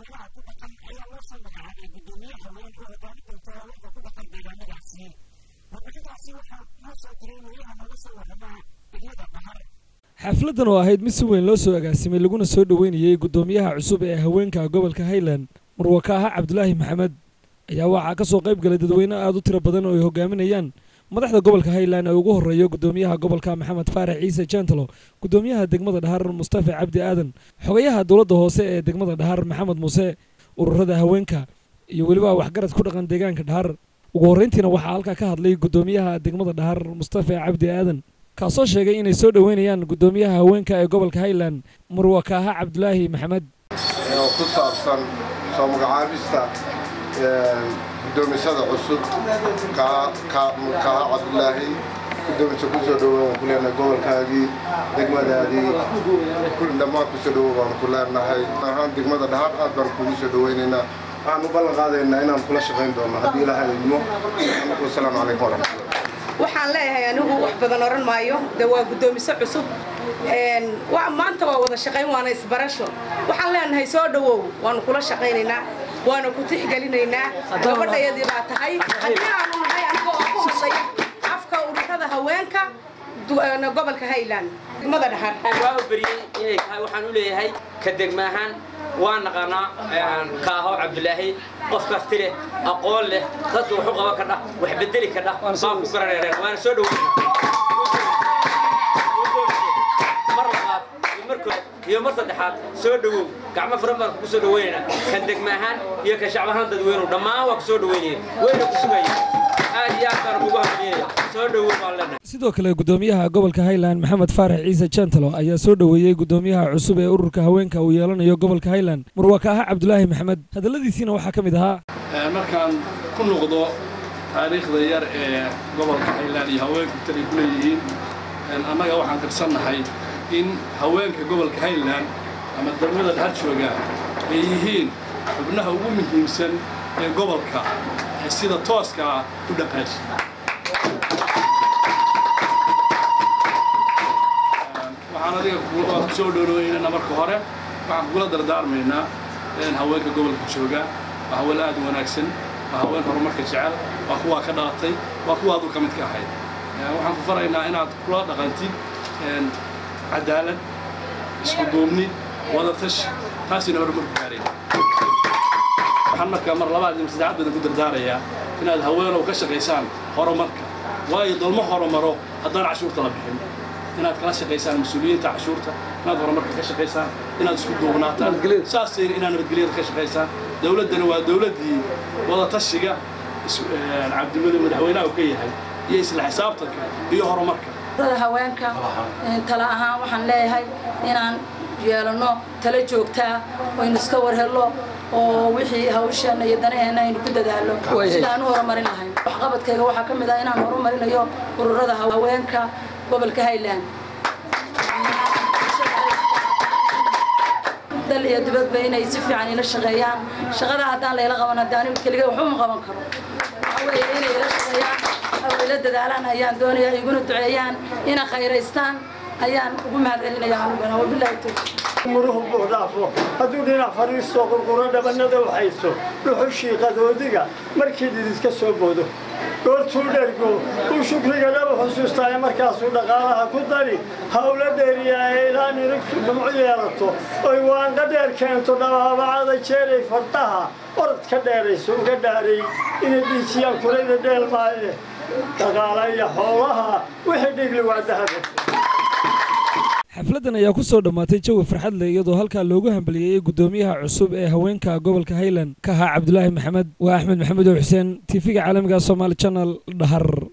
beelaha ku dhaqan ayaa loo soo magacaabay guddoomiye haween oo hogaami doonta haweenka ku dhaqan deegaanadaasi warbixintaasi waxaa noo soo diray wariyaha nooga soo warramaa degmada bahar xafladdan oo ahayd mid si weyn loo soo agaasimay laguna soo dhoweynayey guddoomiyaha cusub ee haweenka gobolka highland murwakaaha cabdulaahi maxamed ayaa waxaa ka soo qayb galay dadweyne aad u tiro badan oo ay hogaaminayaan madaxda gobolka highland ee ugu horreeya guddoomiyaha gobolka maxamed faarax ciise jentalo guddoomiyaha degmada dhahar mustafa cabdi aadan xogayaha dowladda hoose ee degmada dhahar maxamed muuse ururada haweenka iyo weliba waxgarad ku dhaqan deegaanka dhahar ugu horreyntiina waxaa halkaa ka hadlay guddoomiyaha degmada dhahar mustafa cabdi aadan kaasoo sheegay inay soo dhoweynayaan guddoomiyaha haweenka ee gobolka highland murwakaaha cabdulaahi maxamed oo ku saabsan soo magacaabista guddoomisada cusub kaaha cabdulaahi guddoomiso kusoo dhowow waan ku leenahay gobolkaagii degmadaadii dhammaan kusoo dhowow baan ku leenahay ahaan degmada dhahar aad baan kugu soo dhoweynaynaa waxaan u ballan qaadaynaa inaan kula shaqayn doono haddii ilaahay idmo wasalaamu calaykum waraxmatullah waxaan leeyahay anigu wax badan oran maayo de waa guddoomiso cusub maanta waa wada shaqayn waana isbarasho waxaan leenahay soo dhowow waanu kula shaqaynaynaa waana ku tixgelinaynaa gabadhayadii baa tahay haddii aanu nahay anigoo ku hadlaya afka ururada haweenka gobolka highland degmada dhahar waa u beriyey inay tahay waxaan u leeyahay ka degma ahaan waa naqaanaa kaaho cabdulaahi qof karti leh aqoon leh dadka wax u qaban kadhah wax bedeli kadhah baan ku garaneereen waana soo dhoweyna mar labaad iyo mar koowaad iyo mar saddexaad soo dhowow gacmo furan baan kugu soo dhoweynaynaa kan degma ahaan iyo kan shacab ahaan dadweynuhu dhammaan waa ku soo dhoweynaya wayna ku sugaya aad iyo aad baan kugu hamiyaya soo dhowow baan leenahay sidoo kale guddoomiyaha gobolka highland maxamed faarax ciise jentalo ayaa soo dhoweeyey guddoomiyaha cusub ee ururka haweenka uu yeelanayo gobolka highland murwakaaha cabdulaahi maxamed hadalladiisiina waxaa ka mid ahaa markaan ku noqdo taariikhda yar ee gobolka highland iyo haweenku talay ku leeyihiin annaga waxaan qarsannahay in haweenka gobolka highland ama degmada dhar jooga ay yihiin xubnaha ugu muhiimsan ee gobolka sida tooska ah u dhaqaaji waxaan adiga ku soo dhowdhoweynana marka hore waxaan kugula dardaarmaynaa haweenka gobolka jooga waa haween aad u wanaagsan waa haween horumarka jecel waa kuwaa ka dhalatay waa kuwa aduu ka mid ka ahayd waxaan ku faraynaa inaad kula dhaqantid cadaalad isku duubni wadatash taasina horumarku gaareen waxaan markaa mar labaad iyo saddexaad badan ku dardaarayaa inaad haweenow ka shaqaysaan horumarka waayo dolmo horumaro haddaan cashuurta la bixin inaad kala shaqaysaan mas-uuliyiinta cashuurta inaad horumarka ka shaqaysaan inaad isku duubnaataan saasayna inaad nabadgelyada ka shaqaysaan dowladdana waa dowladdii wadatashiga cabdimadu madaxweynaha uu ka yahay iyo isla xisaabtanka iyo horumarka haweenka tala ahaan waxaan leeyahay inaan yeelano tala joogtaa aynu iska warhello oo wixii hawsheenna iyo danaheenna aynu ku dadaallo sida aan u horumarin lahayn waxqabadkayga waxaa ka mid ah inaan horumarinayo ururada haweenka gobolka highland dal iyo dibadba inay si fiican ila shaqeeyaan shaqada haddaan layla qaban hadda anigu keliga waxba ma qaban karo waxa weeye inay ila shaqeeyaan oo ila dadaalaan ayaan doonaya iguna duceeyaan ina khayraystaan ayaan ugu mahadcelinaya anugana wabilaahi tawfiiq muruhu buuxdhaafo hadduu dhinac fadhiisto qurquro dhabannada u haysto dhuxushii qadoodiga markii dididka soo boodo goortuu dhergo uu shukriga dhaba xusuustaaye markaasuu dhaqaalaha ku dari hawlo dheeriyae ilaa nirigtu dhumco yeelato oy waanqa dheer keento dhabaabacada jeeray fardaha orod ka dheerayso uga dhaaray inay dhiijiyaan kulayda dheelmaaye dhaqaala iyo xoolaha wixii dhigli waa dahaba xafladdan ayaa ku soo dhammaatay jawi farxad leh iyadoo halkaa loogu hambalyeeyey guddoomiyaha cusub ee haweenka gobolka highland ka ahaa cabdulaahi maxamed waa axmed maxamed oo xuseen tiifiga caalamiga somaali channel dhahar